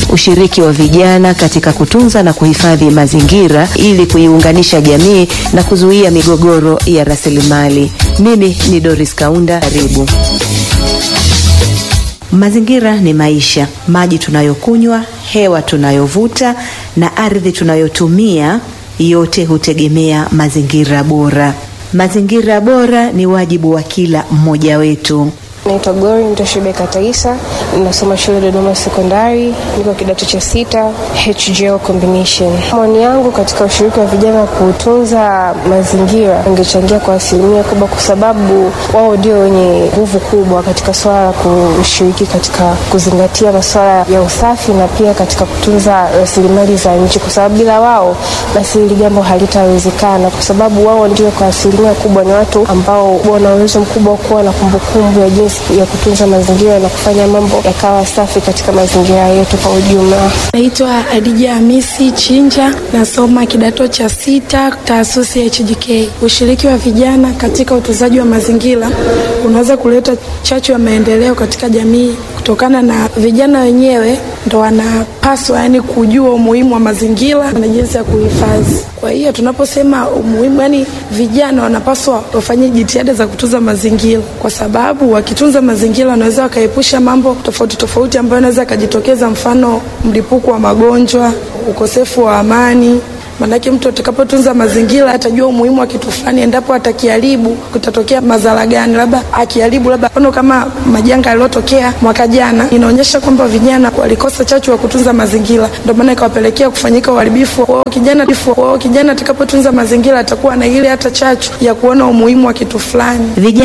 ushiriki wa vijana katika kutunza na kuhifadhi mazingira ili kuiunganisha jamii na kuzuia migogoro ya rasilimali. Mimi ni Doris Kaunda, karibu. Mazingira ni maisha. Maji tunayokunywa, hewa tunayovuta na ardhi tunayotumia, yote hutegemea mazingira bora. Mazingira bora ni wajibu wa kila mmoja wetu. Naitwa Gori Mtoshibeka Taisa, ninasoma shule Dodoma Sekondari, niko kidato cha sita HGL combination. Maoni yangu katika ushiriki wa vijana kutunza mazingira ungechangia kwa asilimia kubwa, kwa sababu wao ndio wenye nguvu kubwa katika swala la kushiriki katika kuzingatia masuala ya usafi na pia katika kutunza rasilimali za nchi, kwa sababu bila wao basi hili jambo halitawezekana, kwa sababu wao ndio kwa asilimia kubwa ni watu ambao wana uwezo mkubwa wa kuwa na kumbukumbu ya jinsi ya kutunza mazingira na kufanya mambo yakawa safi katika mazingira yetu kwa ujumla. Naitwa Adija Hamisi Chinja, nasoma kidato cha sita taasisi ya HJK. Ushiriki wa vijana katika utunzaji wa mazingira unaweza kuleta chachu ya maendeleo katika jamii kutokana na vijana wenyewe ndo wanapaswa yani kujua umuhimu wa mazingira na jinsi ya kuhifadhi. Kwa hiyo tunaposema umuhimu, yani vijana wanapaswa wafanye jitihada za kutunza mazingira, kwa sababu wakitunza mazingira wanaweza wakaepusha mambo tofauti tofauti ambayo yanaweza yakajitokeza, mfano mlipuko wa magonjwa, ukosefu wa amani Manake mtu atakapotunza mazingira atajua umuhimu wa kitu fulani, endapo atakiharibu kutatokea madhara gani, labda akiharibu, labda mfano kama majanga yaliyotokea mwaka jana, inaonyesha kwamba vijana walikosa chachu wa kutunza mazingira, ndio maana ikawapelekea kufanyika uharibifu wao. Kijana wao kijana atakapotunza mazingira atakuwa na ile hata chachu ya kuona umuhimu wa kitu fulani. Vijana